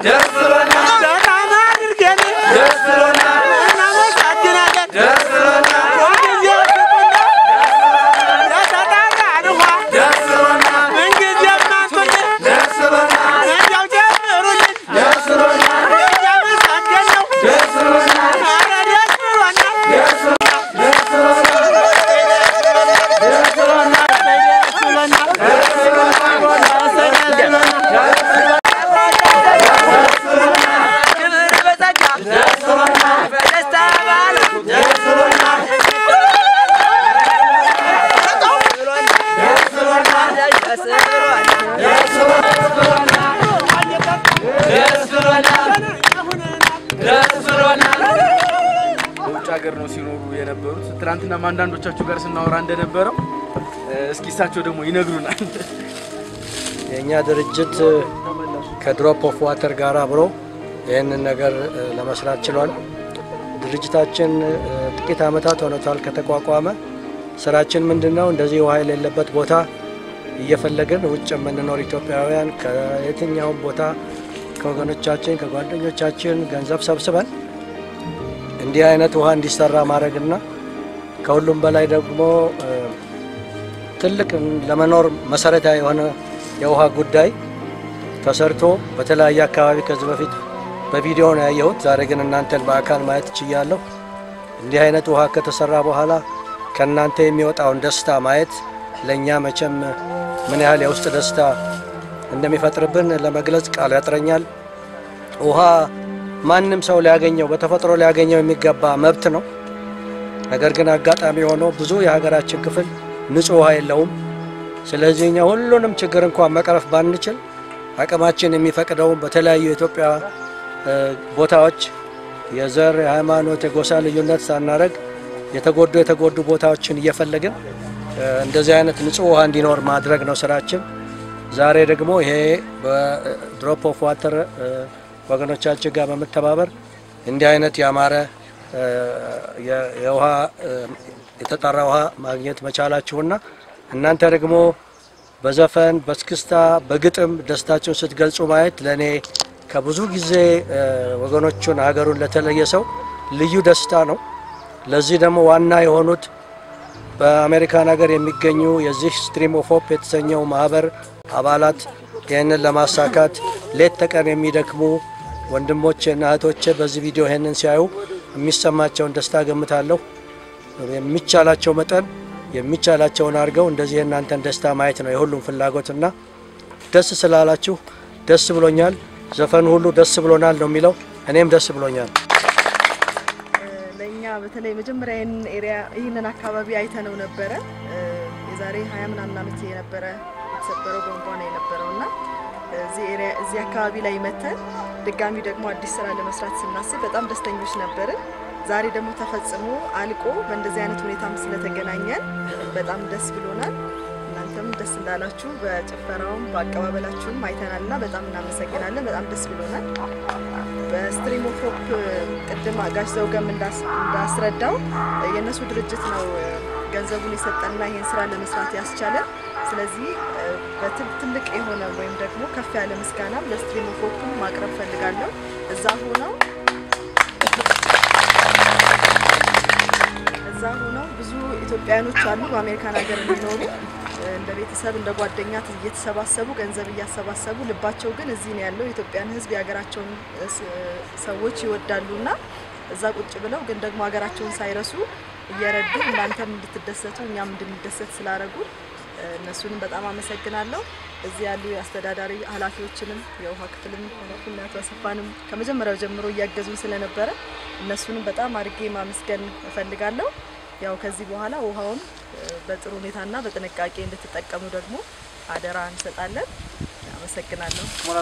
ደስ ብሎናል በጣም አድርገን ደስ ብሎናል እናመሰግናለን። ደስ ብሎናል ሁልጊዜ ፍቅርና ለተጣራን ውሃ ደስ ብሎናል ምንጊዜም አንቱልን ደስ ብሎናል እንደው ጀምሩልን ደስ ብሎናል እያመሰገን ነው። ደስ ብሎናል ኧረ ደስ ብሎናል። ደስ ብሎናል ደስ ብሎናል ደስ ብሎናል ክብር በጸጋ በደስታ በዓል ደስ ብሎናል። ደስ ብሎናል ደስ ብሎናል በውጭ ሀገር ነው ሲኖሩ የነበሩት። ትናንትናም አንዳንዶቻችሁ ጋር ስናወራ እንደነበረው እ፣ እስኪ እሳቸው ደግሞ ይነግሩናል። የእኛ ድርጅት ከድሮፕ ኦፍ ዋተር ጋር አብሮ ይህንን ነገር እ፣ ለመስራት ችሏል። ድርጅታችን እ፣ ጥቂት ዓመታት ሆኖታል ከተቋቋመ። ስራችን ምንድን ነው? እንደዚህ ውሃ የሌለበት ቦታ እየፈለግን ውጭ የምንኖር ኢትዮጵያውያን ከየትኛውም ቦታ ከወገኖቻችን ከጓደኞቻችን ገንዘብ ሰብስበን እንዲህ አይነት ውሃ እንዲሰራ ማድረግና ከሁሉም በላይ ደግሞ እ፣ ትልቅ ለመኖር መሰረታዊ የሆነ የውሃ ጉዳይ ተሰርቶ በተለያየ አካባቢ ከዚህ በፊት በቪዲዮ ነው ያየሁት። ዛሬ ግን እናንተን በአካል ማየት ችያለሁ። እንዲህ አይነት ውሃ ከተሰራ በኋላ ከእናንተ የሚወጣውን ደስታ ማየት ለእኛ መቼም ምን ያህል የውስጥ ደስታ እንደሚፈጥርብን ለመግለጽ ቃል ያጥረኛል። ውሃ ማንም ሰው ሊያገኘው በተፈጥሮ ሊያገኘው የሚገባ መብት ነው። ነገር ግን አጋጣሚ ሆኖ ብዙ የሀገራችን ክፍል ንጹህ ውሃ የለውም። ስለዚህ እኛ ሁሉንም ችግር እንኳን መቅረፍ ባንችል አቅማችን የሚፈቅደውን በተለያዩ የኢትዮጵያ እ፣ ቦታዎች የዘር፣ የሃይማኖት፣ የጎሳ ልዩነት ሳናደርግ የተጎዱ የተጎዱ ቦታዎችን እየፈለግን እ፣ እንደዚህ አይነት ንጹህ ውሃ እንዲኖር ማድረግ ነው ስራችን። ዛሬ ደግሞ ይሄ በድሮፕ ኦፍ ዋተር ወገኖቻችን ጋር በመተባበር እንዲህ አይነት ያማረ እ፣ የ- የውሃ እ፣ የተጣራ ውሃ ማግኘት መቻላችሁና እናንተ ደግሞ በዘፈን በስክስታ በግጥም ደስታችሁን ስትገልጹ ማየት ለእኔ ከብዙ ጊዜ እ፣ ወገኖቹን ሀገሩን ለተለየ ሰው ልዩ ደስታ ነው። ለዚህ ደግሞ ዋና የሆኑት በአሜሪካን ሀገር የሚገኙ የዚህ ስትሪም ኦፍ ሆፕ የተሰኘው ማህበር አባላት ይህንን ለማሳካት ሌት ተቀን የሚደክሙ ወንድሞቼና እህቶቼ በዚህ ቪዲዮ ይህንን ሲያዩ የሚሰማቸውን ደስታ ገምታለሁ። የሚቻላቸው መጠን የሚቻላቸውን አድርገው እንደዚህ የእናንተን ደስታ ማየት ነው የሁሉም ፍላጎትና ደስ ስላላችሁ ደስ ብሎኛል። ዘፈኑ ሁሉ ደስ ብሎናል ነው የሚለው። እኔም ደስ ብሎኛል። ለእኛ በተለይ መጀመሪያ ይህንን ኤሪያ ይህንን አካባቢ አይተነው ነበረ። እ፣ የዛሬ ሀያ ምናምን ዓመት የነበረ የተሰበረው ቧንቧ ነው የነበረው እና እዚህ ኤሪያ እዚህ አካባቢ ላይ መተን ድጋሚ ደግሞ አዲስ ስራ ለመስራት ስናስብ በጣም ደስተኞች ነበርን። ዛሬ ደግሞ ተፈጽሞ አልቆ በእንደዚህ አይነት ሁኔታም ስለተገናኘን በጣም ደስ ብሎናል። እናንተም ደስ እንዳላችሁ በጭፈራውም በአቀባበላችሁም አይተናል እና በጣም እናመሰግናለን። በጣም ደስ ብሎናል። በስትሪም ኦፍ ሆፕ ቅድም ጋሽ ዘውገም እንዳስ- እንዳስረዳው የእነሱ ድርጅት ነው ገንዘቡን የሰጠንና ይህን ስራ ለመስራት ያስቻለን። ስለዚህ በትል ትልቅ የሆነ ወይም ደግሞ ከፍ ያለ ምስጋና ለስትሪም ኦፍ ሆፕ ማቅረብ ፈልጋለሁ። እዛ ሆነው እዛ ሆነው ብዙ ኢትዮጵያውያኖች አሉ በአሜሪካን ሀገር የሚኖሩ እንደ ቤተሰብ እንደ ጓደኛ እየተሰባሰቡ ገንዘብ እያሰባሰቡ ልባቸው ግን እዚህ ነው ያለው። የኢትዮጵያን ሕዝብ የሀገራቸውን ስ- ሰዎች ይወዳሉና እዛ ቁጭ ብለው ግን ደግሞ ሀገራቸውን ሳይረሱ እየረዱ እናንተም እንድትደሰቱ እኛም እንድንደሰት ስላደረጉ እነሱንም በጣም አመሰግናለሁ። እዚህ ያሉ የአስተዳዳሪ ኃላፊዎችንም የውሃ ክፍልም ኃላፊና አቶ አሰፋንም ከመጀመሪያው ጀምሮ እያገዙን ስለነበረ እነሱንም በጣም አድርጌ ማመስገን እፈልጋለሁ። ያው ከዚህ በኋላ ውሃውን እ፣ በጥሩ ሁኔታና በጥንቃቄ እንድትጠቀሙ ደግሞ አደራ እንሰጣለን። አመሰግናለሁ።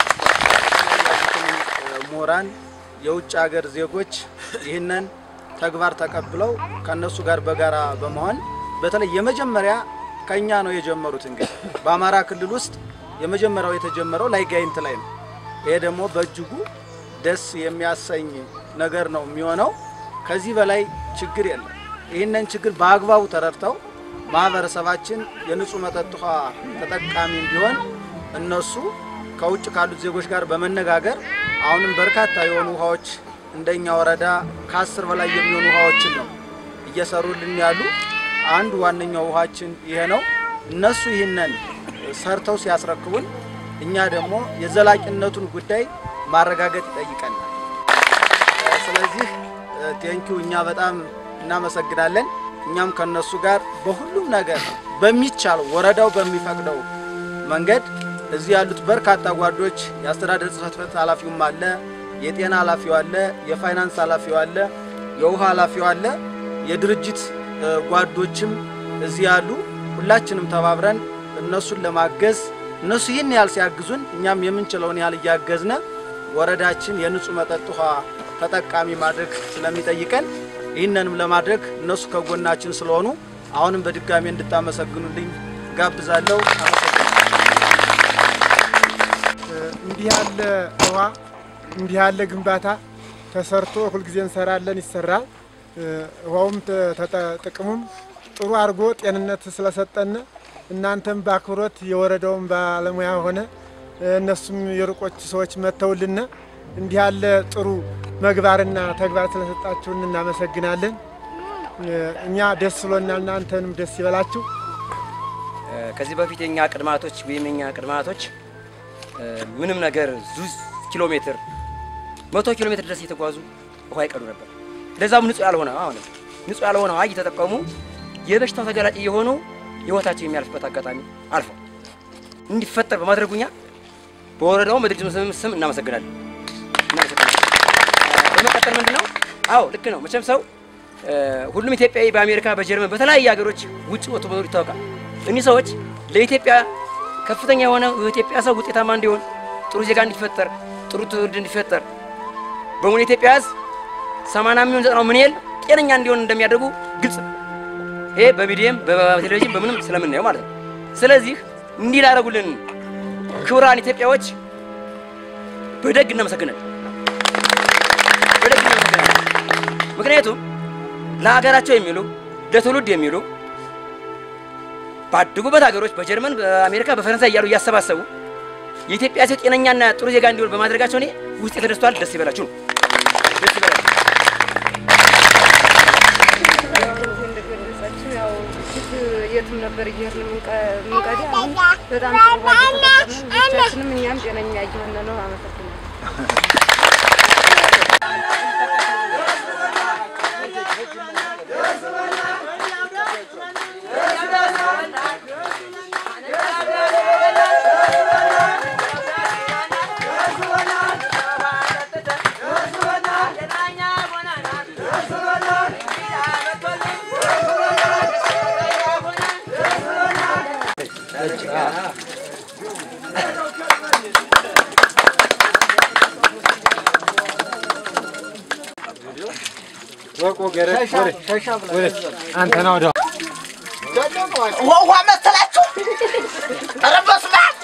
ምሁራን የውጭ ሀገር ዜጎች ይህንን ተግባር ተቀብለው ከነሱ ጋር በጋራ በመሆን በተለይ የመጀመሪያ ከኛ ነው የጀመሩት። እንግዲህ በአማራ ክልል ውስጥ የመጀመሪያው የተጀመረው ላይ ጋይንት ላይ ነው። ይሄ ደግሞ በእጅጉ ደስ የሚያሰኝ ነገር ነው የሚሆነው። ከዚህ በላይ ችግር የለም። ይህንን ችግር በአግባቡ ተረድተው ማህበረሰባችን የንጹህ መጠጥ ውሃ ተጠቃሚ እንዲሆን እነሱ ከውጭ ካሉት ዜጎች ጋር በመነጋገር አሁንም በርካታ የሆኑ ውሃዎች እንደኛ ወረዳ ከአስር በላይ የሚሆኑ ውሃዎችን ነው እየሰሩልን ያሉ። አንዱ ዋነኛው ውሃችን ይሄ ነው። እነሱ ይህንን ሰርተው ሲያስረክቡን እኛ ደግሞ የዘላቂነቱን ጉዳይ ማረጋገጥ ይጠይቀናል። ስለዚህ ቴንኪው እኛ በጣም እናመሰግናለን። እኛም ከነሱ ጋር በሁሉም ነገር በሚቻለው ወረዳው በሚፈቅደው መንገድ እዚህ ያሉት በርካታ ጓዶች የአስተዳደር ጽሕፈት ቤት ኃላፊውም አለ፣ የጤና ኃላፊው አለ፣ የፋይናንስ ኃላፊው አለ፣ የውሃ ኃላፊው አለ፣ የድርጅት እ፣ ጓዶችም እዚህ ያሉ ሁላችንም ተባብረን እነሱን ለማገዝ እነሱ ይህን ያህል ሲያግዙን እኛም የምንችለውን ያህል እያገዝነ ወረዳችን የንጹህ መጠጥ ውሃ ተጠቃሚ ማድረግ ስለሚጠይቀን ይህንንም ለማድረግ እነሱ ከጎናችን ስለሆኑ አሁንም በድጋሚ እንድታመሰግኑልኝ ጋብዛለሁ። አመሰግናለሁ። እንዲህ ያለ ውሃ እንዲህ ያለ ግንባታ ተሰርቶ ሁልጊዜ እንሰራለን፣ ይሰራል። ውሃውም ተ- ተጠ- ጥቅሙም ጥሩ አድርጎ ጤንነት ስለሰጠን እናንተም በአክብሮት የወረዳውን ባለሙያ ሆነ እነሱም የሩቆች ሰዎች መጥተውልን እንዲህ ያለ ጥሩ መግባርና ተግባር ስለሰጣችሁን እናመሰግናለን። እኛ ደስ ብሎናል፣ እናንተንም ደስ ይበላችሁ። ከዚህ በፊት የኛ ቅድማቶች ወይም የኛ ቅድማቶች ምንም ነገር ዙዝ ኪሎ ሜትር መቶ ኪሎ ሜትር ድረስ እየተጓዙ ውሃ ይቀዱ ነበር። ለዛም ንጹህ ያልሆነ አሁን ንጹህ ያልሆነ ውሃ እየተጠቀሙ የበሽታው ተጋላጭ እየሆኑ ህይወታቸው የሚያልፍበት አጋጣሚ አልፏል። እንዲፈጠር በማድረጉኛ በወረዳው በድርጅቱ ስም ስም እናመሰግናለን እናመሰግናለን። በመቀጠል ምንድን ነው? አዎ ልክ ነው። መቼም ሰው ሁሉም ኢትዮጵያዊ በአሜሪካ፣ በጀርመን፣ በተለያዩ ሀገሮች ውጭ ወጥቶ መኖር ይታወቃል። እኒህ ሰዎች ለኢትዮጵያ ከፍተኛ የሆነ የኢትዮጵያ ሰው ውጤታማ እንዲሆን ጥሩ ዜጋ እንዲፈጠር ጥሩ ትውልድ እንዲፈጠር በሙሉ ኢትዮጵያ ህዝብ ሰማንያ የሚሆን ዘጠናው ምን ያህል ጤነኛ እንዲሆን እንደሚያደርጉ ግልጽ ነው። ይሄ በሚዲየም በቴሌቪዥን በምንም ስለምናየው ማለት ነው። ስለዚህ እንዲህ ላደረጉልን ክቡራን ኢትዮጵያዎች በደግ እናመሰግናለን፣ በደግ እናመሰግናለን። ምክንያቱም ለሀገራቸው የሚሉ ለትውልድ የሚሉ ባደጉበት ሀገሮች በጀርመን፣ በአሜሪካ፣ በፈረንሳይ እያሉ እያሰባሰቡ የኢትዮጵያ ሴት ጤነኛና ጥሩ ዜጋ እንዲሆን በማድረጋቸው እኔ ውስጥ ተደስቷል። ደስ ይበላችሁ ነው። ደስ ይበላችሁ። እንደገለጻችሁ ያው ፊት የትም ነበር እየሄድን የምንቀዳ አሁን በጣም ጥሩ ውሃ እየተጠቀምን ልጆቻችንም እኛም ጤነኛ እየሆነ ነው። አመሰግናለሁ። አንተና ወደ ውሃ መሰላችሁ? ኧረ በስመ አብ!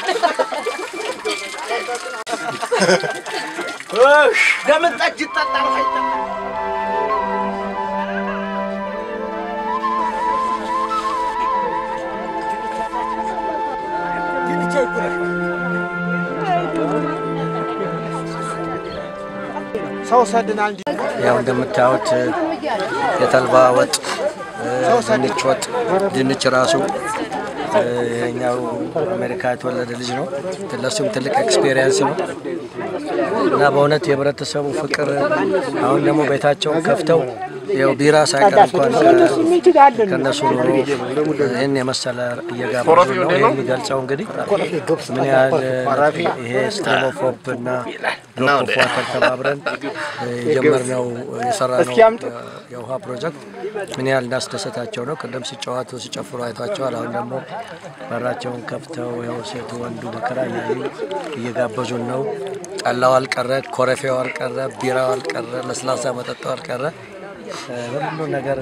እሽ፣ ለምን ጠጅ ይጠጣል? ውሃ ይጠጣል? ሰው ሰድናል እንዲ ያው እንደምታዩት የተልባ ወጥ፣ ድንች ወጥ፣ ድንች ራሱ ይሄኛው አሜሪካ የተወለደ ልጅ ነው። ለሱም ትልቅ ኤክስፔሪየንስ ነው እና በእውነት የህብረተሰቡ ፍቅር አሁን ደግሞ ቤታቸውን ከፍተው ያው ቢራ ሳይቀር እንኳን ከ- ከእነሱ ኑሮ ይህን የመሰለ እየጋበዙ ነው። ይህ የሚገልጸው እንግዲህ ምን ያህል ይሄ ስትሪም ኦፍ ሆፕ እና ድሮፕ ኦፍ ዋተር ተባብረን የጀመርነው የሰራነው የውሃ ፕሮጀክት ምን ያህል እንዳስደሰታቸው ነው። ቅድም ሲጫወቱ ሲጨፍሩ አይቷቸዋል። አሁን ደግሞ በራቸውን ከፍተው ያው ሴቱ ወንዱ መከራ እያዩ እየጋበዙን ነው። ጠላው አልቀረ፣ ኮረፌው አልቀረ፣ ቢራው አልቀረ፣ ለስላሳ መጠጡ አልቀረ፣ ሁሉ ነገር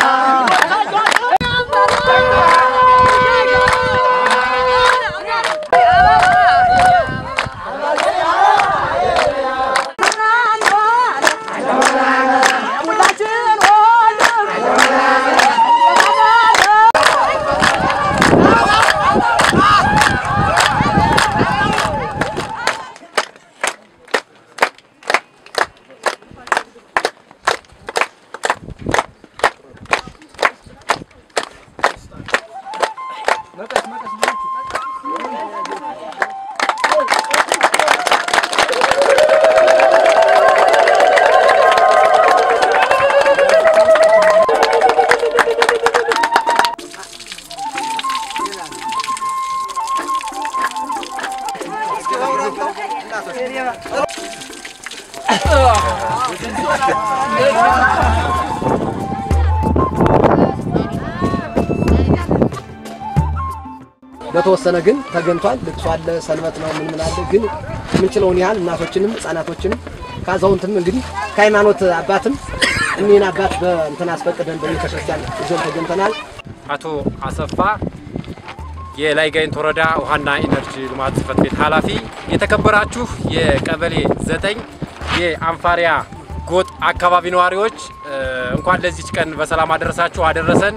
በተወሰነ ግን ተገኝቷል። ልቅሶ አለ፣ ሰንበት ነው፣ ምን ምን አለ። ግን የምንችለውን ያህል እናቶችንም ህጻናቶችንም ከአዛውንትም እንግዲህ ከሃይማኖት አባትም እኒህን አባት በእንትን አስፈቅደን በቤተክርስቲያን ይዘን ተገኝተናል። አቶ አሰፋ የላይ ጋይንት ወረዳ ውሃና ኢነርጂ ልማት ጽሕፈት ቤት ኃላፊ፣ የተከበራችሁ የቀበሌ ዘጠኝ የአንፋሪያ ጎጥ አካባቢ ነዋሪዎች እንኳን ለዚች ቀን በሰላም አደረሳችሁ አደረሰን።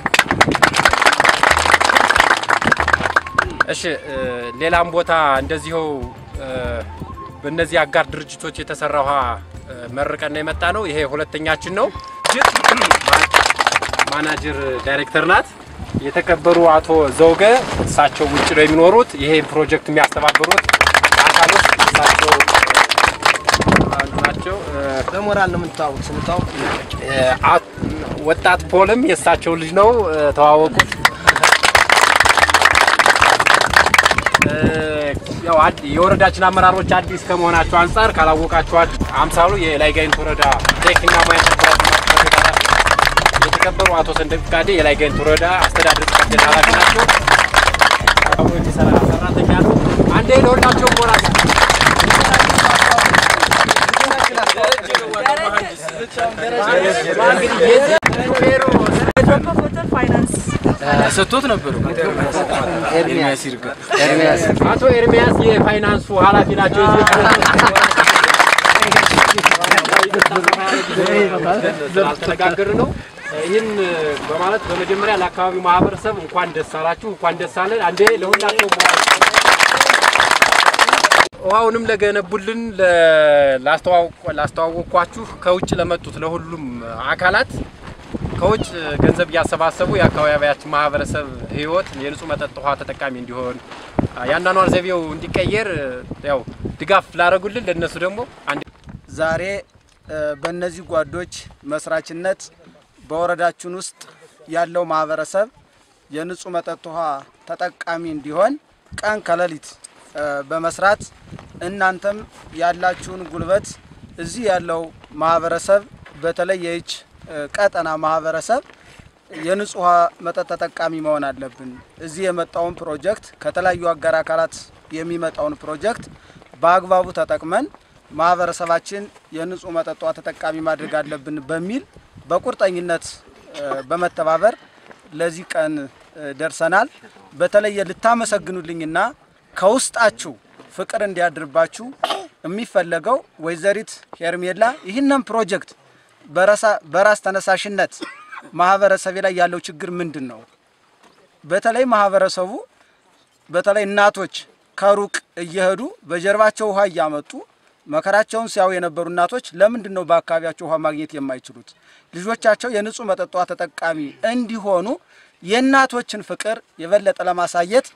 እሺ ሌላም ቦታ እንደዚሁ በእነዚህ አጋር ድርጅቶች የተሰራ ውሃ መርቀን ነው የመጣ ነው። ይሄ ሁለተኛችን ነው። ማናጀር ዳይሬክተር ናት። የተከበሩ አቶ ዘውገ እሳቸው ውጭ ነው የሚኖሩት። ይሄ ፕሮጀክት የሚያስተባብሩት አካሎች እሳቸው አንዱ ናቸው። በሞራል ነው የምንተዋወቅ። ስንተዋወቅ ወጣት ፖልም የእሳቸው ልጅ ነው። ተዋወቁት። ያው የወረዳችን አመራሮች አዲስ ከመሆናቸው አንጻር ካላወቃችኋቸው አምሳሉ የላይ ጋይንት ወረዳ ቴክኒክና ሙያ የተከበሩ አቶ ሰንደቅ ፍቃዴ የላይ ጋይንት ወረዳ አስተዳደር ጽሕፈት ቤት ኃላፊ ናቸው። አብሮ የሚሰራ ሰራተኛ ነው። አንዴ ለሁላቸው ሞራል ሰጥቶት ነበር። ኤርሚያስ ይርጋ አቶ ኤርሚያስ የፋይናንሱ ኃላፊ ናቸው። ስላልተነጋገር ነው። ይህን በማለት በመጀመሪያ ለአካባቢው ማህበረሰብ እንኳን ደስ አላችሁ፣ እንኳን ደስ አለን። አንዴ ለሁላቸው ውሃውንም ለገነቡልን ላስተዋወቅኳችሁ ከውጭ ለመጡት ለሁሉም አካላት ከውጭ ገንዘብ እያሰባሰቡ የአካባቢያችን ማህበረሰብ ህይወት የንጹህ መጠጥ ውሃ ተጠቃሚ እንዲሆን የአኗኗር ዘይቤው እንዲቀየር ያው ድጋፍ ላደረጉልን ለእነሱ ደግሞ ዛሬ በእነዚህ ጓዶች መስራችነት በወረዳችን ውስጥ ያለው ማህበረሰብ የንጹህ መጠጥ ውሃ ተጠቃሚ እንዲሆን ቀን ከሌሊት በመስራት እናንተም ያላችሁን ጉልበት እዚህ ያለው ማህበረሰብ በተለይ የይች ቀጠና ማህበረሰብ የንጹህ ውሃ መጠጥ ተጠቃሚ መሆን አለብን። እዚህ የመጣውን ፕሮጀክት ከተለያዩ አጋር አካላት የሚመጣውን ፕሮጀክት በአግባቡ ተጠቅመን ማህበረሰባችን የንጹህ መጠጥ ውሃ ተጠቃሚ ማድረግ አለብን በሚል በቁርጠኝነት በመተባበር ለዚህ ቀን ደርሰናል። በተለየ ልታመሰግኑልኝና ከውስጣችሁ ፍቅር እንዲያድርባችሁ የሚፈለገው ወይዘሪት ሄርሜላ ይህንን ፕሮጀክት በራስ ተነሳሽነት ማህበረሰቤ ላይ ያለው ችግር ምንድን ነው? በተለይ ማህበረሰቡ በተለይ እናቶች ከሩቅ እየሄዱ በጀርባቸው ውሃ እያመጡ መከራቸውን ሲያዩ የነበሩ እናቶች ለምንድን ነው በአካባቢያቸው ውሃ ማግኘት የማይችሉት? ልጆቻቸው የንጹህ መጠጥ ውሃ ተጠቃሚ እንዲሆኑ የእናቶችን ፍቅር የበለጠ ለማሳየት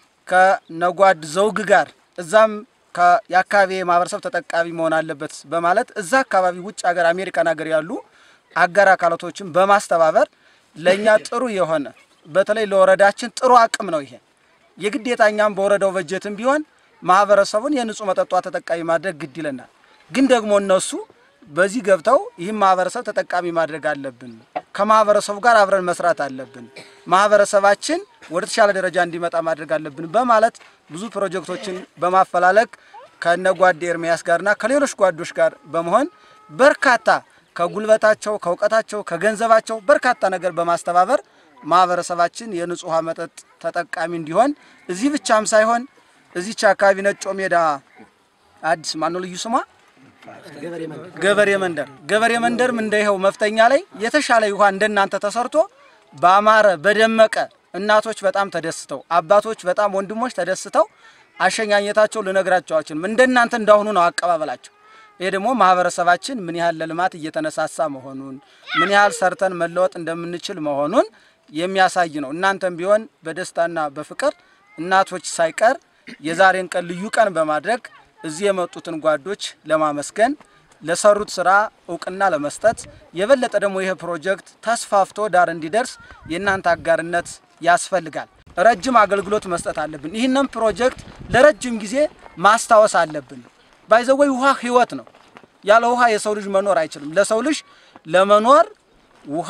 ከነጓድ ዘውግ ጋር እዛም የአካባቢ ማህበረሰብ ተጠቃሚ መሆን አለበት በማለት እዛ አካባቢ ውጭ ሀገር አሜሪካን ሀገር ያሉ አጋር አካላቶችን በማስተባበር ለእኛ ጥሩ የሆነ በተለይ ለወረዳችን ጥሩ አቅም ነው። ይሄ የግዴታ እኛም በወረዳው በጀትም ቢሆን ማህበረሰቡን የንጹህ መጠጧ ተጠቃሚ ማድረግ ግድ ይለናል። ግን ደግሞ እነሱ በዚህ ገብተው ይህም ማህበረሰብ ተጠቃሚ ማድረግ አለብን፣ ከማህበረሰቡ ጋር አብረን መስራት አለብን፣ ማህበረሰባችን ወደ ተሻለ ደረጃ እንዲመጣ ማድረግ አለብን በማለት ብዙ ፕሮጀክቶችን በማፈላለግ ከነ ጓዴ ኤርሚያስ ጋርና ከሌሎች ጓዶች ጋር በመሆን በርካታ ከጉልበታቸው፣ ከእውቀታቸው፣ ከገንዘባቸው በርካታ ነገር በማስተባበር ማህበረሰባችን የንጹህ ውሃ መጠጥ ተጠቃሚ እንዲሆን እዚህ ብቻም ሳይሆን እዚች አካባቢ ነጮ ሜዳ አዲስ ማነው ልዩ ስሟ ገበሬ መንደር ገበሬ መንደርም እንደ ይኸው መፍተኛ ላይ የተሻለ ውሃ እንደናንተ ተሰርቶ በአማረ በደመቀ እናቶች በጣም ተደስተው አባቶች በጣም ወንድሞች ተደስተው አሸኛኘታቸው ልነግራቸው አልችልም። እንደናንተ እንዳሁኑ ነው አቀባበላቸው። ይሄ ደግሞ ማህበረሰባችን ምን ያህል ለልማት እየተነሳሳ መሆኑን ምን ያህል ሰርተን መለወጥ እንደምንችል መሆኑን የሚያሳይ ነው። እናንተም ቢሆን በደስታና በፍቅር እናቶች ሳይቀር የዛሬን ቀን ልዩ ቀን በማድረግ እዚህ የመጡትን ጓዶች ለማመስገን ለሰሩት ስራ እውቅና ለመስጠት የበለጠ ደግሞ ይህ ፕሮጀክት ተስፋፍቶ ዳር እንዲደርስ የእናንተ አጋርነት ያስፈልጋል። ረጅም አገልግሎት መስጠት አለብን። ይህንን ፕሮጀክት ለረጅም ጊዜ ማስታወስ አለብን። ባይዘወይ ውሃ ህይወት ነው። ያለ ውሃ የሰው ልጅ መኖር አይችልም። ለሰው ልጅ ለመኖር ውሃ፣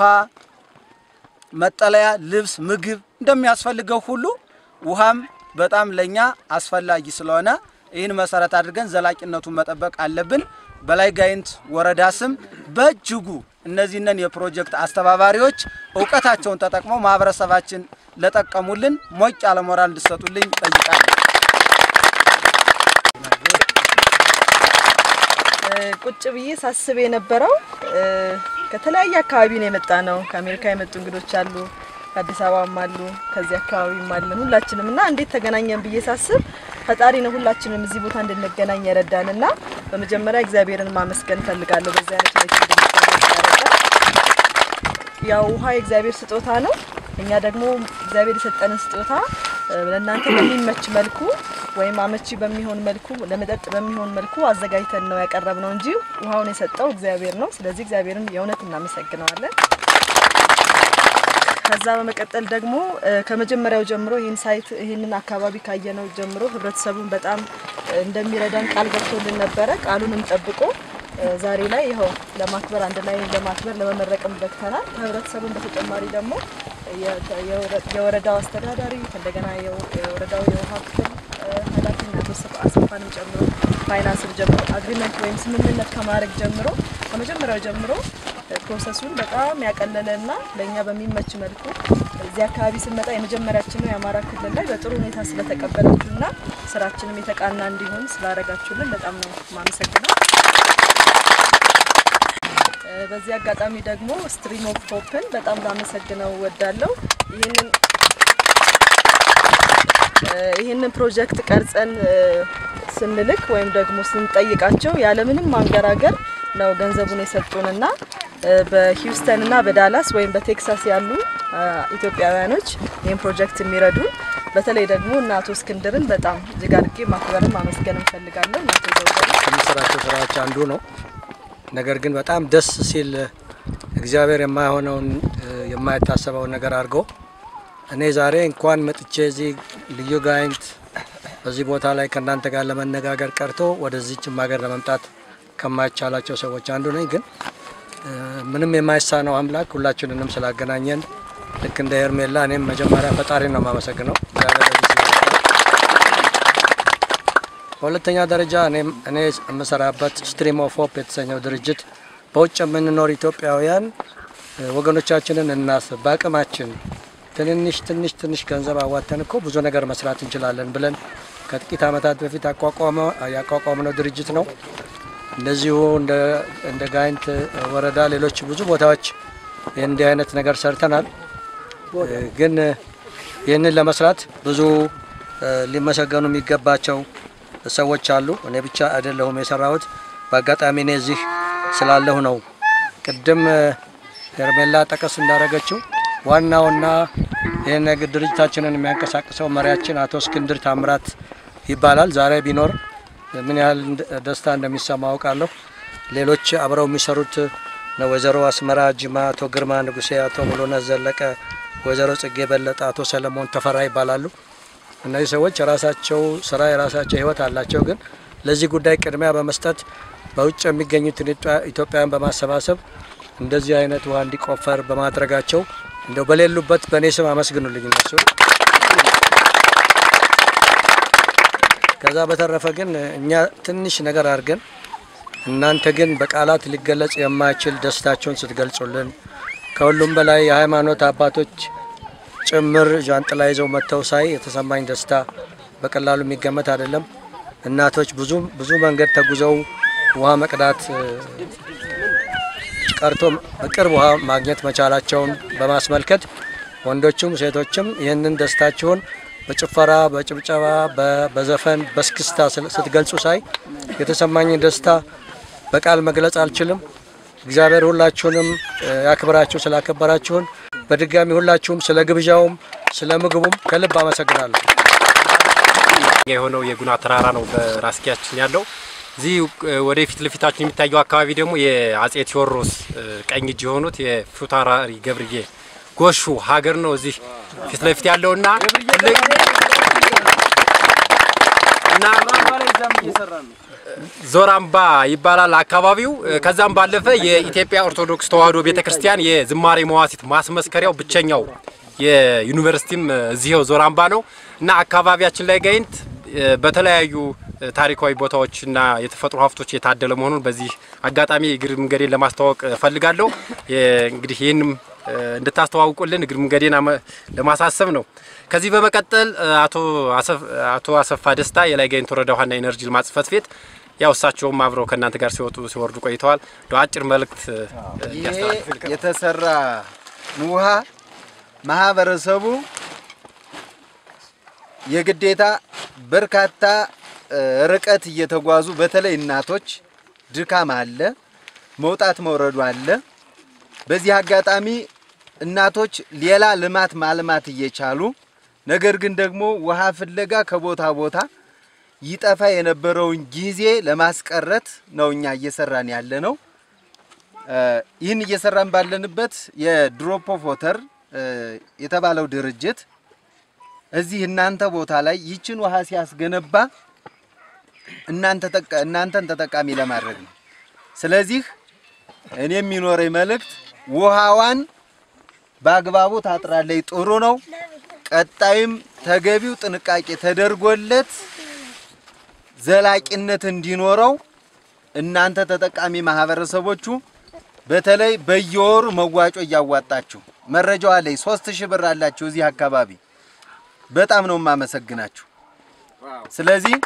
መጠለያ፣ ልብስ፣ ምግብ እንደሚያስፈልገው ሁሉ ውሃም በጣም ለኛ አስፈላጊ ስለሆነ ይህን መሰረት አድርገን ዘላቂነቱን መጠበቅ አለብን። በላይ ጋይንት ወረዳ ስም በእጅጉ እነዚህንን የፕሮጀክት አስተባባሪዎች እውቀታቸውን ተጠቅመው ማህበረሰባችን ለጠቀሙልን ሞቅ ያለ ሞራል እንድሰጡልኝ ጠይቃለሁ። ቁጭ ብዬ ሳስብ የነበረው ከተለያየ አካባቢ ነው የመጣ ነው። ከአሜሪካ የመጡ እንግዶች አሉ፣ ከአዲስ አበባም አሉ፣ ከዚህ አካባቢም አለን ሁላችንም እና እንዴት ተገናኘን ብዬ ሳስብ ፈጣሪ ነው ሁላችንም እዚህ ቦታ እንድንገናኝ የረዳን እና በመጀመሪያ እግዚአብሔርን ማመስገን ፈልጋለሁ። በዚህ አይነት ሁኔታ እንድንገናኝ ያው ውሃ የእግዚአብሔር ስጦታ ነው። እኛ ደግሞ እግዚአብሔር የሰጠንን ስጦታ ለእናንተ በሚመች መልኩ ወይም አመቺ በሚሆን መልኩ ለመጠጥ በሚሆን መልኩ አዘጋጅተን ነው ያቀረብነው እንጂ ውሃውን የሰጠው እግዚአብሔር ነው። ስለዚህ እግዚአብሔርን የእውነት እናመሰግነዋለን። ከዛ በመቀጠል ደግሞ ከመጀመሪያው ጀምሮ ይህን ሳይት ይህንን አካባቢ ካየነው ጀምሮ ህብረተሰቡን በጣም እንደሚረዳን ቃል ገብቶልን ነበረ። ቃሉንም ጠብቆ ዛሬ ላይ ይኸው ለማክበር አንድ ላይ ለማክበር ለመመረቅም በቅተናል። ከህብረተሰቡን በተጨማሪ ደግሞ የወረዳው አስተዳዳሪ እንደገና የወረዳው የውሃ ክፍል ኃላፊና አሰፋንም ጨምሮ ፋይናንስን ጀምሮ አግሪመንት ወይም ስምምነት ከማድረግ ጀምሮ ከመጀመሪያው ጀምሮ ፕሮሰሱን በጣም ያቀለለ እና ለእኛ በሚመች መልኩ እዚህ አካባቢ ስንመጣ የመጀመሪያችን ነው የአማራ ክልል ላይ በጥሩ ሁኔታ ስለተቀበላችሁ እና ስራችንም የተቃና እንዲሆን ስላደረጋችሁልን በጣም ነው ማመሰግነው። በዚህ አጋጣሚ ደግሞ ስትሪም ኦፍ ሆፕን በጣም ላመሰግነው ወዳለው ይህንን ይህንን ፕሮጀክት ቀርጸን ስንልክ ወይም ደግሞ ስንጠይቃቸው ያለምንም ማንገራገር ነው ገንዘቡን የሰጡንና በሂውስተን እና በዳላስ ወይም በቴክሳስ ያሉ ኢትዮጵያውያኖች ይህን ፕሮጀክት የሚረዱን በተለይ ደግሞ እነ አቶ እስክንድርን በጣም እጅግ አድርጌ ማክበርም ማመስገን እንፈልጋለን። አቶ ዘውገ ከምንሰራቸው ስራዎች አንዱ ነው። ነገር ግን በጣም ደስ ሲል እግዚአብሔር የማይሆነውን የማይታሰበውን ነገር አድርጎ እኔ ዛሬ እንኳን መጥቼ እዚህ ልዩ ጋይንት በዚህ ቦታ ላይ ከእናንተ ጋር ለመነጋገር ቀርቶ ወደዚችም ሀገር ለመምጣት ከማይቻላቸው ሰዎች አንዱ ነኝ። ግን ምንም የማይሳነው አምላክ ሁላችንንም ስላገናኘን ልክ እንደ ሄርሜላ እኔም መጀመሪያ ፈጣሪ ነው የማመሰግነው። በሁለተኛ ደረጃ እኔ የምሰራበት ስትሪም ኦፍ ሆፕ የተሰኘው ድርጅት በውጭ የምንኖር ኢትዮጵያውያን ወገኖቻችንን እናስብ፣ በአቅማችን ትንንሽ ትንሽ ትንሽ ገንዘብ አዋተን እኮ ብዙ ነገር መስራት እንችላለን ብለን ከጥቂት ዓመታት በፊት ያቋቋምነው ድርጅት ነው። እንደዚሁ እንደ ጋይንት ወረዳ ሌሎች ብዙ ቦታዎች እንዲህ አይነት ነገር ሰርተናል። ግን ይህንን ለመስራት ብዙ ሊመሰገኑ የሚገባቸው ሰዎች አሉ። እኔ ብቻ አይደለሁም የሰራሁት። በአጋጣሚ እኔ እዚህ ስላለሁ ነው። ቅድም ሄርሜላ ጠቀስ እንዳደረገችው ዋናውና ይህን ድርጅታችንን የሚያንቀሳቅሰው መሪያችን አቶ እስክንድር ታምራት ይባላል። ዛሬ ቢኖር ምን ያህል ደስታ እንደሚሰማ አውቃለሁ። ሌሎች አብረው የሚሰሩት ወይዘሮ አስመራ ጅማ፣ አቶ ግርማ ንጉሴ፣ አቶ ሙሉነት ዘለቀ፣ ወይዘሮ ጽጌ በለጠ፣ አቶ ሰለሞን ተፈራ ይባላሉ። እነዚህ ሰዎች የራሳቸው ስራ የራሳቸው ህይወት አላቸው። ግን ለዚህ ጉዳይ ቅድሚያ በመስጠት በውጭ የሚገኙትን ኢትዮጵያውያን በማሰባሰብ እንደዚህ አይነት ውሃ እንዲቆፈር በማድረጋቸው እንደው በሌሉበት በእኔ ስም አመስግኑልኝ እነሱ። ከዛ በተረፈ ግን እኛ ትንሽ ነገር አድርገን እናንተ ግን በቃላት ሊገለጽ የማይችል ደስታችሁን ስትገልጹልን ከሁሉም በላይ የሃይማኖት አባቶች ጭምር ዣንጥላ ይዘው መጥተው ሳይ የተሰማኝ ደስታ በቀላሉ የሚገመት አይደለም። እናቶች ብዙ ብዙ መንገድ ተጉዘው ውሃ መቅዳት እ፣ ቀርቶ በቅርብ ውሃ ማግኘት መቻላቸውን በማስመልከት ወንዶቹም ሴቶችም ይህንን ደስታችሁን በጭፈራ፣ በጭብጨባ፣ በ- በዘፈን፣ በስክስታ ስል- ስትገልጹ ሳይ የተሰማኝን ደስታ በቃል መግለጽ አልችልም። እግዚአብሔር ሁላችሁንም እ፣ ያክብራችሁ ስላከበራችሁን በድጋሚ ሁላችሁም ስለ ግብዣውም ስለ ምግቡም ከልብ አመሰግናለሁ። የሆነው የጉና ተራራ ነው በራስጌያችን ያለው። እዚህ እ፣ ወደ ፊት ለፊታችን የሚታየው አካባቢ ደግሞ የአጼ ቴዎድሮስ እ፣ ቀኝ እጅ የሆኑት የፊታውራሪ ገብርዬ ጎሹ ሀገር ነው። እዚህ ፊት ለፊት ያለውና ትልቅ እና ዞራምባ ይባላል አካባቢው። እ፣ ከዛም ባለፈ የኢትዮጵያ ኦርቶዶክስ ተዋሕዶ ቤተክርስቲያን የዝማሬ መዋሲት ማስመስከሪያው ብቸኛው የዩኒቨርሲቲም እ፣ እዚህው ዞራምባ ነው እና አካባቢያችን ላይ ጋይንት እ፣ በተለያዩ እ፣ ታሪካዊ ቦታዎች እና የተፈጥሮ ሀብቶች የታደለ መሆኑን በዚህ አጋጣሚ እግር መንገዴን ለማስተዋወቅ እፈልጋለሁ። የ- እንግዲህ ይህንም እ፣ እንድታስተዋውቁልን እግር መንገዴን አመ- ለማሳሰብ ነው። ከዚህ በመቀጠል እ፣ አቶ አሰፍ- አቶ አሰፋ ደስታ የላይ ጋይንት ወረዳ ውሃና ኢነርጂ ልማት ጽሕፈት ቤት ያው እሳቸውም አብረው ከእናንተ ጋር ሲወጡ ሲወርዱ ቆይተዋል። እንደው አጭር መልእክት እ፣ ይሄ እንዲያስተላልፉ የተሰራ ውሃ ማህበረሰቡ የግዴታ በርካታ እ፣ ርቀት እየተጓዙ በተለይ እናቶች ድካም አለ፣ መውጣት መውረዱ አለ። በዚህ አጋጣሚ እናቶች ሌላ ልማት ማልማት እየቻሉ ነገር ግን ደግሞ ውሃ ፍለጋ ከቦታ ቦታ ይጠፋ የነበረውን ጊዜ ለማስቀረት ነው እኛ እየሰራን ያለ ነው። እ፣ ይህን እየሰራን ባለንበት የድሮፕ ኦፍ ወተር እ፣ የተባለው ድርጅት እዚህ እናንተ ቦታ ላይ ይችን ውሃ ሲያስገነባ እናንተ ተጠቃ- እናንተን ተጠቃሚ ለማድረግ ነው። ስለዚህ እኔ የሚኖረኝ መልእክት ውሃዋን በአግባቡ ታጥራለች፣ ጥሩ ነው። ቀጣይም ተገቢው ጥንቃቄ ተደርጎለት ዘላቂነት እንዲኖረው እናንተ ተጠቃሚ ማህበረሰቦቹ በተለይ በየወሩ መዋጮ እያዋጣችሁ መረጃው አለኝ። ሶስት ሺህ ብር አላችሁ እዚህ አካባቢ በጣም ነው የማመሰግናችሁ። ስለዚህ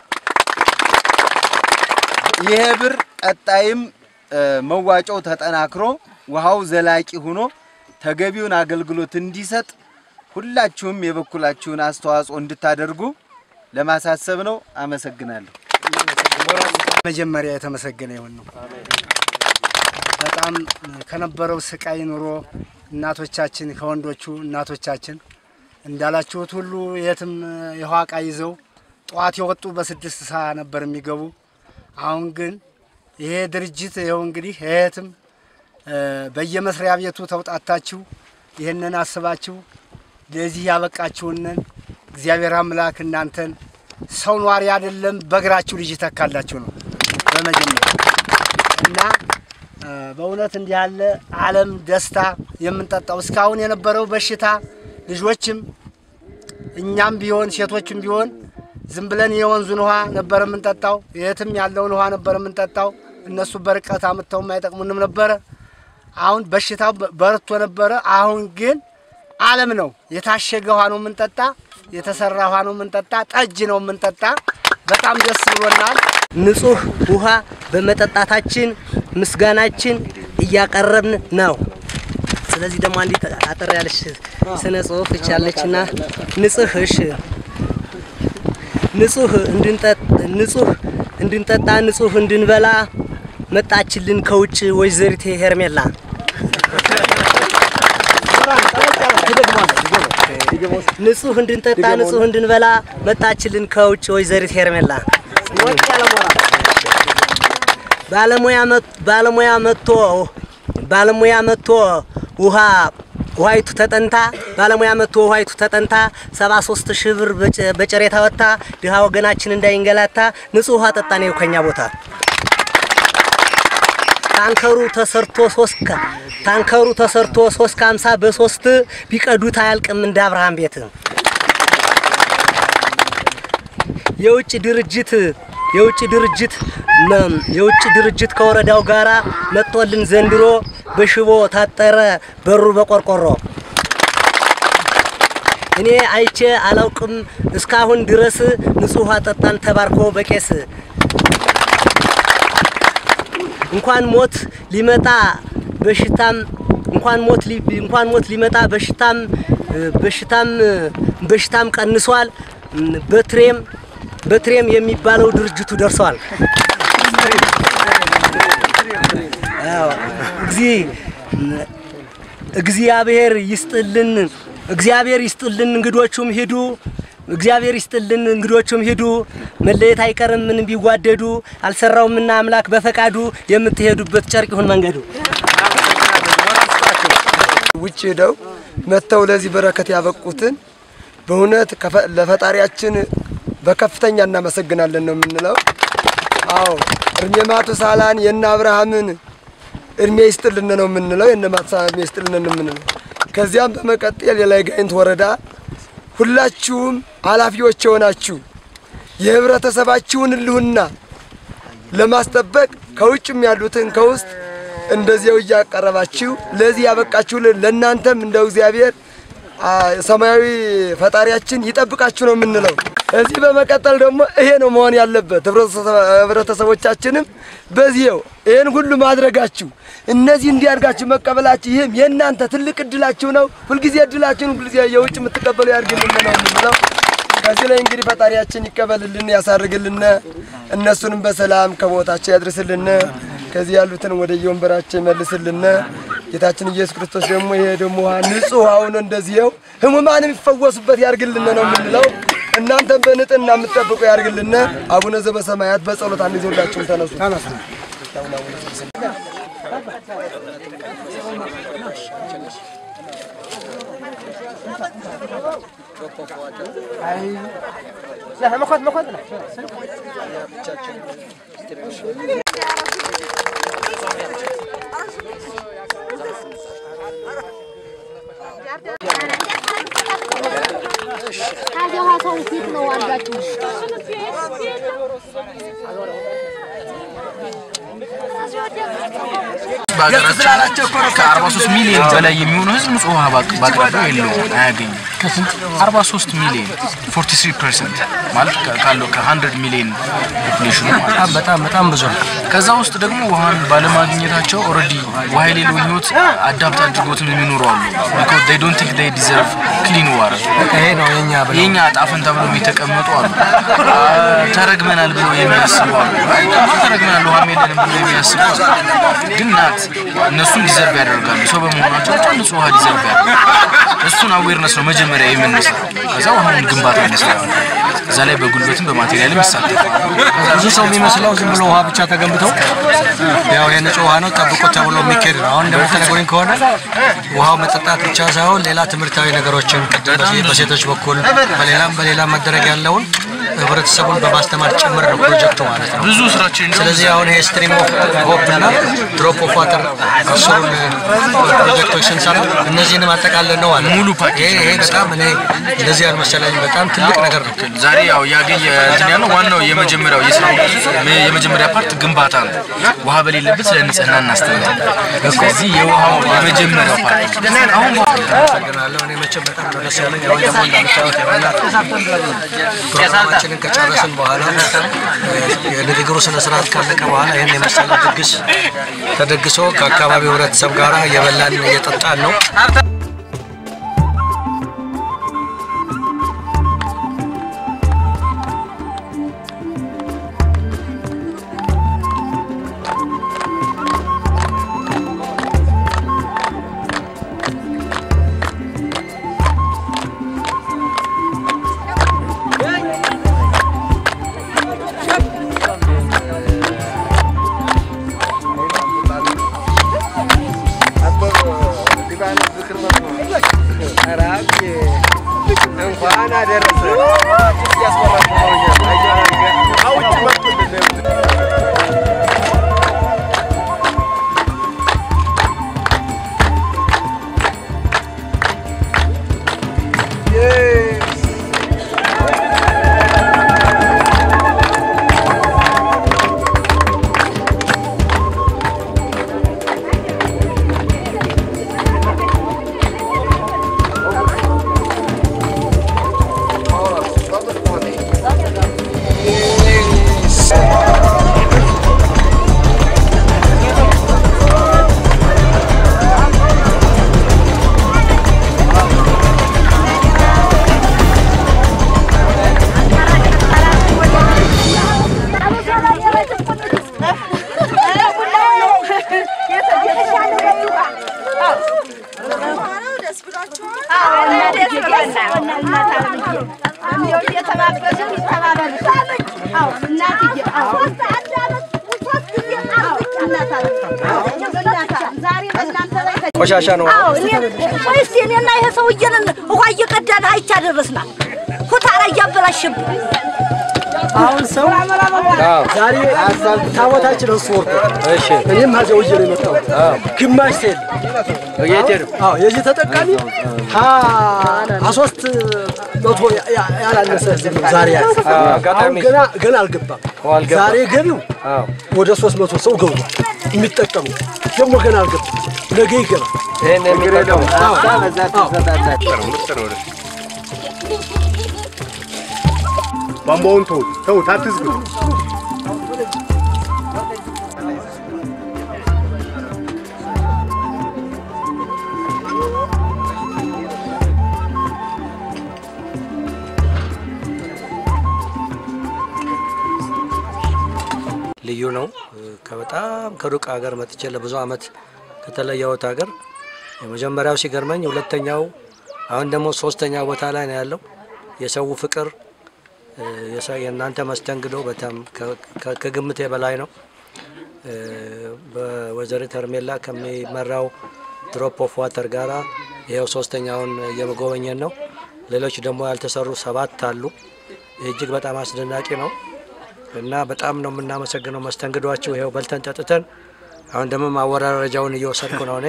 ይሄ ብር ቀጣይም እ፣ መዋጮው ተጠናክሮ ውሃው ዘላቂ ሆኖ ተገቢውን አገልግሎት እንዲሰጥ ሁላችሁም የበኩላችሁን አስተዋጽኦ እንድታደርጉ ለማሳሰብ ነው። አመሰግናለሁ። መጀመሪያ የተመሰገነ ይሁን ነው። በጣም ከነበረው ስቃይ ኑሮ እናቶቻችን ከወንዶቹ እናቶቻችን እንዳላችሁት ሁሉ የትም የውሃ እቃ ይዘው ጠዋት የወጡ በስድስት ሰዓት ነበር የሚገቡ። አሁን ግን ይሄ ድርጅት ይኸው እንግዲህ የትም በየመስሪያ ቤቱ ተውጣታችሁ ይህንን አስባችሁ ለዚህ ያበቃችሁንን እግዚአብሔር አምላክ እናንተን ሰው ኗሪ አይደለም በእግራችሁ ልጅ ይተካላችሁ ነው በመጀመሪያ እና እ፣ በእውነት እንዲህ ያለ ዓለም ደስታ የምንጠጣው እስካሁን የነበረው በሽታ ልጆችም እኛም ቢሆን ሴቶችም ቢሆን ዝም ብለን የወንዙን ውሃ ነበር የምንጠጣው፣ የትም ያለውን ውሃ ነበር የምንጠጣው። እነሱ በርቀት አምጥተው አይጠቅሙንም ነበረ። አሁን በሽታው በ- በርቶ ነበረ። አሁን ግን ዓለም ነው የታሸገ ውሃ ነው የምንጠጣ፣ የተሰራ ውሃ ነው የምንጠጣ፣ ጠጅ ነው የምንጠጣ። በጣም ደስ ብሎናል። ንጹህ ውሃ በመጠጣታችን ምስጋናችን እያቀረብን ነው። ስለዚህ ደግሞ አንዲት አጠር ያለች ስነ ጽሁፍ ይቻለችና ንጹህ እሺ ንጹህ እንድንጠጥ ንጹህ እንድንጠጣ ንጹህ እንድንበላ መጣችልን ከውጭ ወይዘሪት ሄርሜላ። ንጹህ እንድንጠጣ ንጹህ እንድንበላ መጣችልን ከውጭ ወይዘሪት ሄርሜላ። ባለሙያ መጥ- ባለሙያ መጥቶ ባለሙያ መጥቶ ውሃ ውሃይቱ ተጠንታ ባለሙያ መጥቶ ውሃይቱ ተጠንታ 73 ሺህ ብር በጨ- በጨሬታ ወጥታ ድሃ ወገናችን እንዳይንገላታ ንጹህ ውሃ ጠጣ ነው ከኛ ቦታ። ታንከሩ ተሰርቶ ሶስት ከ- ታንከሩ ተሰርቶ ሶስት ከሀምሳ በሶስት ቢቀዱት አያልቅም እንደ አብርሃም ቤት። የውጭ ድርጅት የውጭ ድርጅት መ- የውጭ ድርጅት ከወረዳው ጋራ መጥቶልን ዘንድሮ በሽቦ ታጠረ በሩ በቆርቆሮ እኔ አይቼ አላውቅም እስካሁን ድረስ ንጹህ ውሃ ጠጣን ተባርኮ በቄስ እንኳን ሞት ሊመጣ በሽታም እንኳን ሞት ሊ- እንኳን ሞት ሊመጣ በሽታም በሽታም በሽታም ቀንሷል። በትሬም በትሬም የሚባለው ድርጅቱ ደርሰዋል። አዎ፣ እግዚ- እግዚአብሔር ይስጥልን፣ እግዚአብሔር ይስጥልን። እንግዶቹም ሂዱ፣ እግዚአብሔር ይስጥልን። እንግዶቹም ሂዱ። መለየት አይቀርም ምን ቢጓደዱ፣ አልሰራውምና አምላክ በፈቃዱ የምትሄዱበት ጨርቅ ይሁን መንገዱ። ውጭ ሄደው መጥተው ለዚህ በረከት ያበቁትን በእውነት ከፈ- ለፈጣሪያችን በከፍተኛ እናመሰግናለን ነው የምንለው። አዎ እድሜ ማቱሳላን የነ አብርሃምን እድሜ ይስጥልን ነው የምንለው። የነ ማቱሳላን እድሜ ይስጥልን ነው የምንለው። ከዚያም በመቀጠል የላይ ጋይንት ወረዳ ሁላችሁም ኃላፊዎች የሆናችሁ የህብረተሰባችሁን ህልውና ለማስጠበቅ ከውጭም ያሉትን ከውስጥ እንደዚያው እያቀረባችሁ ለዚህ ያበቃችሁልን ለእናንተም እንደው እግዚአብሔር አ፣ ሰማያዊ ፈጣሪያችን ይጠብቃችሁ ነው የምንለው። እዚህ በመቀጠል ደግሞ ይሄ ነው መሆን ያለበት። ህብረተሰ- ህብረተሰቦቻችንም በዚህው ይህን ሁሉ ማድረጋችሁ እነዚህ እንዲያድጋችሁ መቀበላችሁ ይህም የእናንተ ትልቅ እድላችሁ ነው። ሁልጊዜ እድላችሁን ሁልጊዜ የውጭ የምትቀበሉ ያድርግልን ነው የምንለው። ከዚህ ላይ እንግዲህ ፈጣሪያችን ይቀበልልን፣ ያሳርግልን፣ እነሱንም በሰላም ከቦታቸው ያድርስልን፣ ከዚህ ያሉትን ወደ የወንበራቸው ይመልስልን። ጌታችን ኢየሱስ ክርስቶስ ደግሞ ይሄ ደግሞ ውሃ ንጹህ ውሃውን እንደዚህው ህሙማን የሚፈወሱበት ያርግልን ነው የምንለው። እናንተም በንጽህና የምትጠብቁ ያርግልን። አቡነ ዘበሰማያት በጸሎት አንድ ጊዜ ሁላችሁም ተነሱ ተነሱ። መኮት መኮት ነው ታዲያ ውሃ ሰው ፊት ነው አድርጋችሁ በሀገራችን ከ43 ሚሊዮን በላይ የሚሆነው ህዝብ ንጹህ ውሃ ባቅ- በአቅራቢያው የለውም፣ አያገኝም። ከስንት 43 ሚሊዮን 43 ፐርሰንት ማለት ከ- ካለው ከ100 ሚሊዮን ፖፑሌሽኑ ማለት በጣም በጣም ብዙ ነው። ከዛ ውስጥ ደግሞ ውሃን ባለማግኘታቸው ኦልሬዲ ውሃ የሌለውን ህይወት አዳፕት አድርጎትም የሚኖሩ አሉ። ቢኮዝ they don't think they deserve clean water ይሄ ነው የኛ ብለው የኛ ዕጣ ፈንታ ብለው የተቀመጡ አሉ። አ፣ ተረግመናል ብለው የሚያስቡ አሉ። ተረግመናል ውሃም የለንም ብለው የሚያስቡ አሉ። ግን ናት እነሱን ዲዘርቭ ያደርጋሉ። ሰው በመሆናቸው ብቻ ንጹህ ውሃ ዲዘርቭ ያደርጋሉ። እሱን አዌርነስ ነው መጀመሪያ የምንሰራው። ከዛ ውሃውን ግንባታ እንሰራለን። እዛ ላይ በጉልበትም በማቴሪያልም ይሳተፋል። ብዙ ሰው የሚመስለው ዝም ብሎ ውሃ ብቻ ተገንብተው ያው የንጹህ ውሃ ነው ጠብቆ ተብሎ የሚካሄድ ነው። አሁን እንደምትነግሩኝ ከሆነ ውሃው መጠጣት ብቻ ሳይሆን ሌላ ትምህርታዊ ነገሮችን ቅድም በሴ- በሴቶች በኩል በሌላም በሌላም መደረግ ያለውን ህብረተሰቡን በማስተማር ጭምር ነው ፕሮጀክቱ ማለት ነው። ብዙ ስራችን እንደውም ስለዚህ አሁን ይሄ ስትሪም ኦፍ ሆፕ እና ድሮፕ ኦፍ ዋተር አስሩን ፕሮጀክቶች ስንሰራ እነዚህንም አጠቃለን ነው ማለት ሙሉ ፓኬጅ ይሄ በጣም እኔ እንደዚህ ያልመሰለኝ በጣም ትልቅ ነገር ነው። ዛሬ ያው ያገኘ እንትን ያለው ዋናው የመጀመሪያው የስራው የመጀመሪያ ፓርት ግንባታ ነው። ውሃ በሌለበት ስለ ንጽህና እናስተምራለን። ስለዚህ የውሃው የመጀመሪያው ፓርት አሁን አመሰግናለሁ። እኔ መቼም በጣም ነው ደስ ያለኝ። አሁን ደግሞ እንደምታዩት የሆነ ፕሮግራማችንን ከጨረስን በኋላ የንግግሩ ስነ ስርዓት ካለቀ በኋላ ይህን የመሰለ ድግስ ተደግሶ ከአካባቢው ህብረተሰብ ጋር እየበላን እየጠጣን ነው። እንኳን አደረሰ ቆሻሻ ነው። ወይስ እኔና ይሄ ሰውዬን ውሃ እየቀዳን አይቻ ደረስና ኩታራ እያበላሽብን አሁን ሰው ዛሬ ታቦታችን እሱ ወርዶ እሺ፣ እኔም ሀዘ ውዬ ነው የመጣሁት። ግማሽ ሴል አዎ፣ የዚህ ተጠቃሚ ሶስት መቶ ያላነሰ ህዝብ ነው ዛሬ ያለ። አሁን ገና ገና አልገባም። ዛሬ ገቢው ወደ ሶስት መቶ ሰው ገብቷል። የሚጠቀሙ ደግሞ ገና አልገባም። ነገ ይገባል። ይሄን የሚጠቀሙ አዎ፣ ቧንቧውን ተው ተው አትዝጉ። ልዩ ነው። ከበጣም ከሩቅ ሀገር መጥቼ ለብዙ አመት ከተለየሁት ሀገር የመጀመሪያው ሲገርመኝ፣ ሁለተኛው አሁን ደግሞ ሶስተኛ ቦታ ላይ ነው ያለው። የሰው ፍቅር የሰ- የእናንተ መስተንግዶ በጣም ከ- ከ- ከግምቴ በላይ ነው። በወይዘሪት ሄርሜላ ከሚመራው ድሮፕ ኦፍ ዋተር ጋራ ይኸው ሶስተኛውን እየመጎበኘን ነው። ሌሎች ደግሞ ያልተሰሩ ሰባት አሉ። ይህ እጅግ በጣም አስደናቂ ነው እና በጣም ነው የምናመሰግነው መስተንግዷችሁ። ይኸው በልተን ጠጥተን አሁን ደግሞ ማወራረጃውን እየወሰድኩ ነው እኔ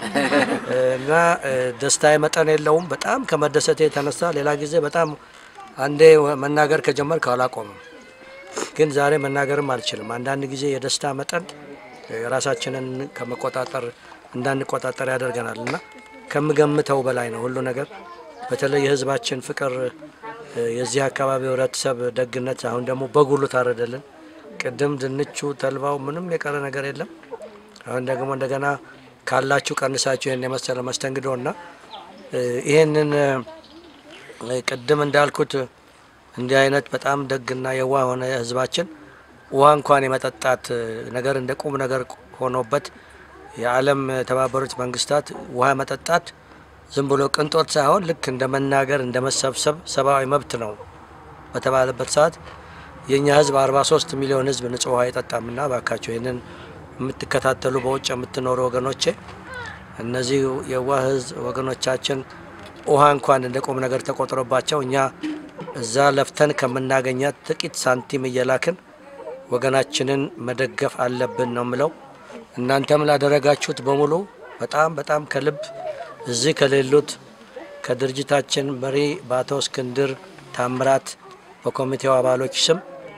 እና ደስታዬ መጠን የለውም። በጣም ከመደሰቴ የተነሳ ሌላ ጊዜ በጣም አንዴ መናገር ከጀመርኩ አላቆምም፣ ግን ዛሬ መናገርም አልችልም። አንዳንድ ጊዜ የደስታ መጠን ራሳችንን ከመቆጣጠር እንዳንቆጣጠር ያደርገናል እና ከምገምተው በላይ ነው ሁሉ ነገር። በተለይ የህዝባችን ፍቅር፣ የዚህ አካባቢ ህብረተሰብ ደግነት፣ አሁን ደግሞ በጉሉ ታረደልን። ቅድም ድንቹ፣ ተልባው ምንም የቀረ ነገር የለም። አሁን ደግሞ እንደገና ካላችሁ ቀንሳችሁ ይህን የመሰለ መስተንግዶ እና ይህንን ቅድም እንዳልኩት እንዲህ አይነት በጣም ደግና የዋ ሆነ ህዝባችን ውሃ እንኳን የመጠጣት ነገር እንደ ቁም ነገር ሆኖበት የዓለም የተባበሩት መንግስታት ውሃ መጠጣት ዝም ብሎ ቅንጦት ሳይሆን ልክ እንደ መናገር እንደ መሰብሰብ ሰብአዊ መብት ነው በተባለበት ሰዓት የእኛ ህዝብ 43 ሚሊዮን ህዝብ ንጹህ ውሃ አይጠጣምና ባካቸው ይህንን የምትከታተሉ በውጭ የምትኖሩ ወገኖቼ እነዚህ የዋህ ህዝብ ወገኖቻችን ውሃ እንኳን እንደ ቁም ነገር ተቆጥሮባቸው እኛ እዛ ለፍተን ከምናገኛት ጥቂት ሳንቲም እየላክን ወገናችንን መደገፍ አለብን ነው ምለው። እናንተም ላደረጋችሁት በሙሉ በጣም በጣም ከልብ እዚህ ከሌሉት ከድርጅታችን መሪ በአቶ እስክንድር ታምራት በኮሚቴው አባሎች ስም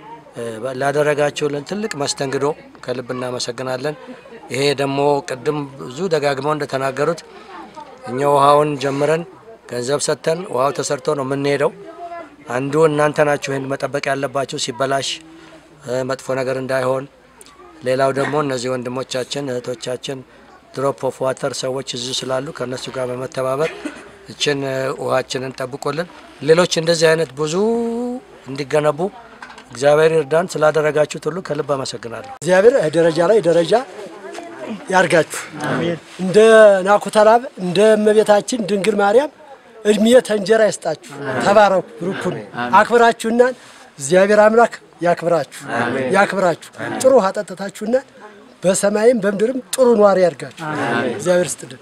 ላደረጋችሁልን ትልቅ መስተንግዶ ከልብ እናመሰግናለን። ይሄ ደግሞ ቅድም ብዙ ደጋግመው እንደተናገሩት እኛ ውሃውን ጀምረን ገንዘብ ሰጥተን ውሃው ተሰርቶ ነው የምንሄደው። አንዱ እናንተ ናችሁ ይህን መጠበቅ ያለባችሁ ሲበላሽ መጥፎ ነገር እንዳይሆን። ሌላው ደግሞ እነዚህ ወንድሞቻችን እህቶቻችን ድሮፕ ኦፍ ዋተር ሰዎች እዚሁ ስላሉ ከእነሱ ጋር በመተባበር እችን ውሃችንን ጠብቆልን ሌሎች እንደዚህ አይነት ብዙ እንዲገነቡ እግዚአብሔር ይርዳን። ስላደረጋችሁት ሁሉ ከልብ አመሰግናለሁ። እግዚአብሔር ደረጃ ላይ ደረጃ ያርጋችሁ። እንደ ናኩተራብ እንደ እመቤታችን ድንግል ማርያም እድሜ ተንጀራ ይስጣችሁ። ተባረኩ፣ ብሩኩን አክብራችሁናል። እግዚአብሔር አምላክ ያክብራችሁ ያክብራችሁ። ጥሩ ውሃ ጠጥታችሁና በሰማይም በምድርም ጥሩ ኗሪ ያርጋችሁ። እግዚአብሔር ስጥልን።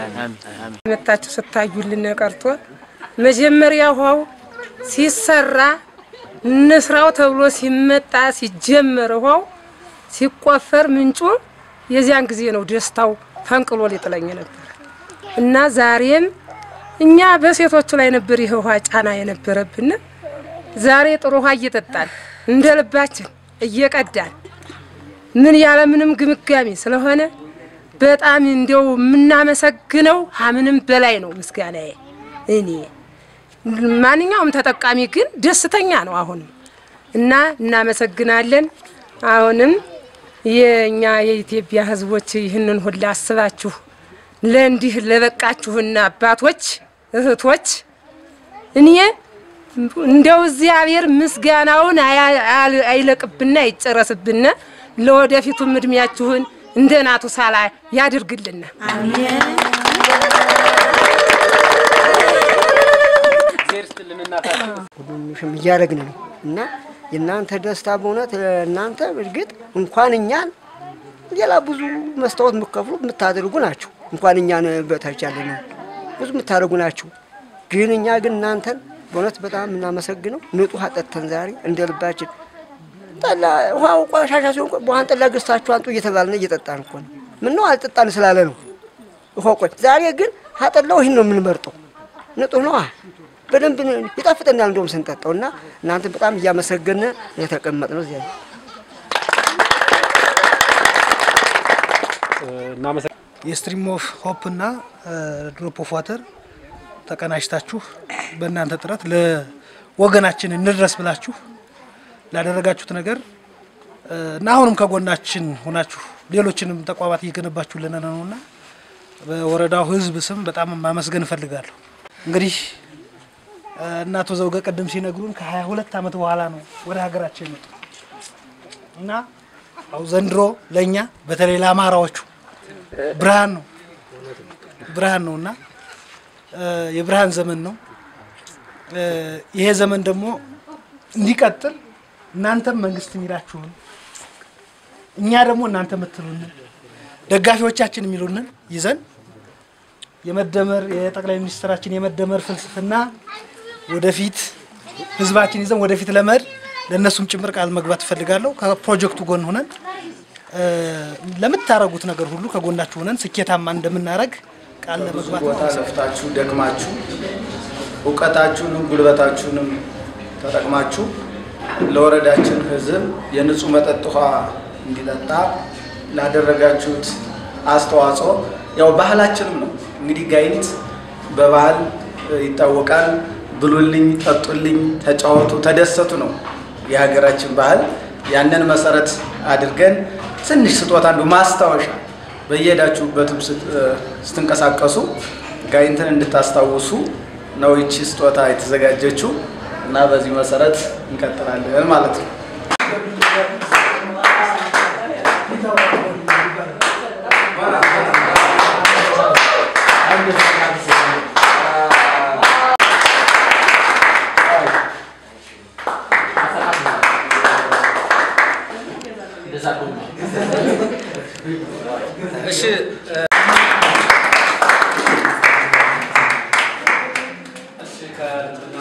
መታችሁ ስታዩልን ቀርቶ መጀመሪያ ውሃው ሲሰራ እንስራው ተብሎ ሲመጣ ሲጀመር ውሃው ሲቆፈር ምንጩ የዚያን ጊዜ ነው ደስታው ፈንቅሎ ሊጥለኝ ነበር እና ዛሬም እኛ በሴቶቹ ላይ ነበር ይህ ውሃ ጫና የነበረብን። ዛሬ ጥሩ ውሃ እየጠጣን እንደ ልባችን እየቀዳን ምን ያለ ምንም ግምጋሚ ስለሆነ በጣም እንዲያው የምናመሰግነው ከምንም በላይ ነው ምስጋናዬ። እኔ ማንኛውም ተጠቃሚ ግን ደስተኛ ነው አሁንም እና እናመሰግናለን። አሁንም የእኛ የኢትዮጵያ ሕዝቦች ይህንን ሁላ አስባችሁ ለእንዲህ ለበቃችሁና አባቶች እህቶች እኔ እንደው እግዚአብሔር ምስጋናውን አይለቅብና አይጨረስብና ለወደፊቱም እድሜያችሁን እንደ ናቱ ሳላ ያድርግልና። ሁሉም እያደረግን ነው እና የእናንተ ደስታ በእውነት እናንተ እርግጥ እንኳን እኛን ሌላ ብዙ መስታወት የምከፍሉ የምታደርጉ ናቸው። እንኳን እኛን በታች ያለ ነው ብዙ የምታደርጉ ናቸው። ግን እኛ ግን እናንተን በእውነት በጣም የምናመሰግነው ንጹህ አጠጥተን ዛሬ እንደ ልባችን ጠላ ውሃው ቆሻሻ ሲሆን በውሃን ጠላ ገዝታችሁ አንጡ እየተባልን እየጠጣን እኮ ነው። ምነው አልጠጣን ስላለ ነው። ውሃ ቆይ ዛሬ ግን አጠላው ይህን ነው የምንመርጠው። ንጹህ ነው በደንብ ይጣፍጠናል እንደውም ስንጠጣው እና እናንተን በጣም እያመሰገነ የተቀመጥነው እዚያ ነው። የስትሪም ኦፍ ሆፕ እና ድሮፕ ኦፍ ዋተር ተቀናጅታችሁ በእናንተ ጥረት ለወገናችን እንድረስ ብላችሁ ላደረጋችሁት ነገር እና አሁንም ከጎናችን ሆናችሁ ሌሎችንም ተቋማት እየገነባችሁልን ነው እና በወረዳው ሕዝብ ስም በጣም ማመስገን እፈልጋለሁ። እንግዲህ እና አቶ ዘውገ ቅድም ሲነግሩን ከሀያ ሁለት ዓመት በኋላ ነው ወደ ሀገራችን የመጡ እና አው ዘንድሮ ለእኛ በተለይ ለአማራዎቹ ብርሃን ነው ብርሃን ነው እና የብርሃን ዘመን ነው። ይሄ ዘመን ደግሞ እንዲቀጥል እናንተም መንግስት የሚላችሁን እኛ ደግሞ እናንተ የምትሉንን ደጋፊዎቻችን የሚሉንን ይዘን የመደመር የጠቅላይ ሚኒስትራችን የመደመር ፍልስፍና ወደፊት ህዝባችን ይዘን ወደፊት ለመሄድ ለእነሱም ጭምር ቃል መግባት እፈልጋለሁ። ከፕሮጀክቱ ጎን ሆነን ለምታረጉት ነገር ሁሉ ከጎናችሁ ሆነን ስኬታማ እንደምናደርግ ቃል ለመግባት ቦታ ለፍታችሁ ደክማችሁ እውቀታችሁንም ጉልበታችሁንም ተጠቅማችሁ ለወረዳችን ህዝብ የንጹህ መጠጥ ውሃ እንዲጠጣ ላደረጋችሁት አስተዋጽኦ ያው ባህላችንም ነው እንግዲህ ጋይንት በባህል ይታወቃል። ብሉልኝ፣ ጠጡልኝ፣ ተጫወቱ፣ ተደሰቱ ነው የሀገራችን ባህል። ያንን መሰረት አድርገን ትንሽ ስጦታ አንዱ ማስታወሻ በየሄዳችሁበትም ስትንቀሳቀሱ ጋይንትን እንድታስታውሱ ነው ይቺ ስጦታ የተዘጋጀችው እና በዚህ መሰረት እንቀጥላለን ማለት ነው። እሺ እሺ